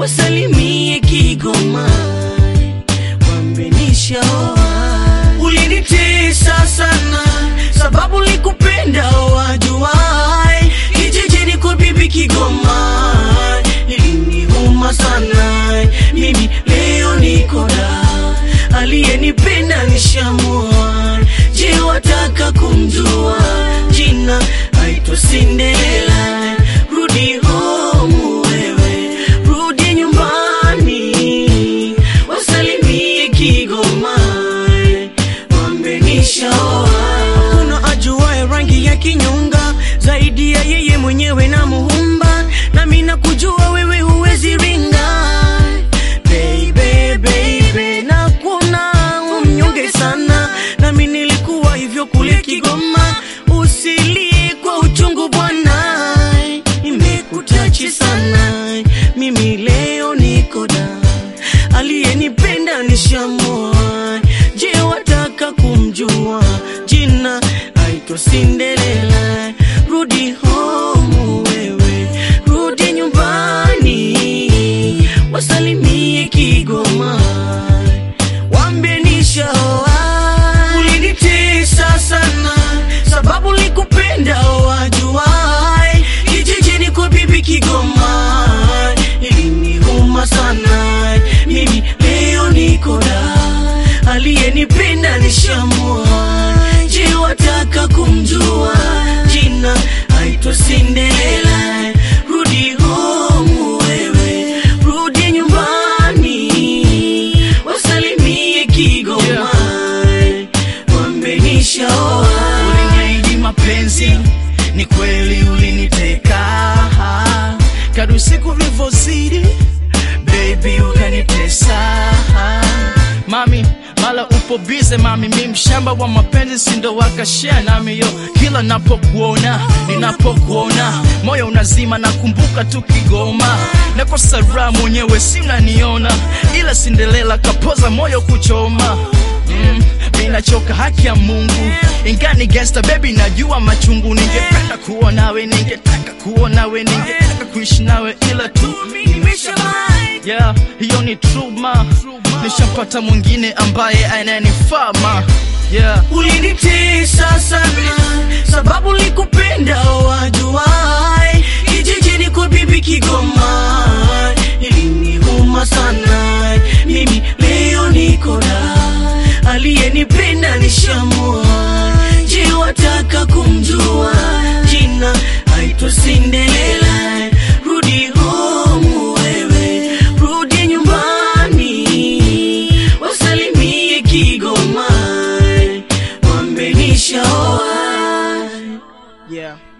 wasalimie Kigoma, wambenishaoa. Ulinitesa sana sababu likupenda wajuai, kijijini kwa bibi Kigoma iliniuma sana. Mimi leo niko da, aliyenipenda nishamua. Je, wataka kumjua jina? Aitwa Cinderella. Rudi home wewe, rudi nyumbani, wasalimie Kigoma, wambenishaoa. Hakuna ajuaye rangi ya kinyonga zaidi ya yeye mwenyewe na Muumba, nami nakujua wewe huwezi ringa baby, baby, na kuna umnyonge sana, nami nilikuwa hivyo kule Kigoma. Usilie kwa uchungu bwana, imekutachi sana. Mimi leo niko da, aliyenipenda nishamoa. Je, wataka kumjua jina? Aitwa Cinderella. Rudi home wewe, rudi nyumbani, wasalimie Kigoma, wambie nishaoa. Ulinitesa sana sababu likupenda wajuai, kijijini kwa bibi Kigoma iliniuma sana. Mimi leo niko da, aliyenipenda nishamua. Je, wataka kumjua jina? Aitwa Cinderella. Rudi home wewe, rudi nyumbani, wasalimie Kigoma, wambenishaoa. Uliniahidi mapenzi, ni kweli uliniteka. Kadri siku vilivyozidi, baby ukanitesa. Mami, mala upo bize mami, mi mshamba wa mapenzi, sindo wakashare nami yo. Kila napokuona, ninapokuona, moyo unazima, nakumbuka tu Kigoma. Nakosa raha mwenyewe, si unaniona, ila Cinderella kapoza moyo kuchoma mm, mi nachoka haki ya Mungu ingani gangsta baby, najua machungu. Ningependa kuwa nawe, ningetaka kuwa nawe, ningetaka kuishi nawe, ila tu yeah, hiyo ni true ma, nishampata mwingine ambaye ananifaa ma yeah. Ulinitesa sana sababu likupenda wajuai, kijijini kwa bibi Kigoma iliniuma sana. Mimi leo niko da, aliyenipenda nishamua. Je, wataka kumjua jina? Aitwa Cinderella. Rudi home wewe, rudi nyumbani, wasalimie Kigoma, wambenishaoa. Yeah.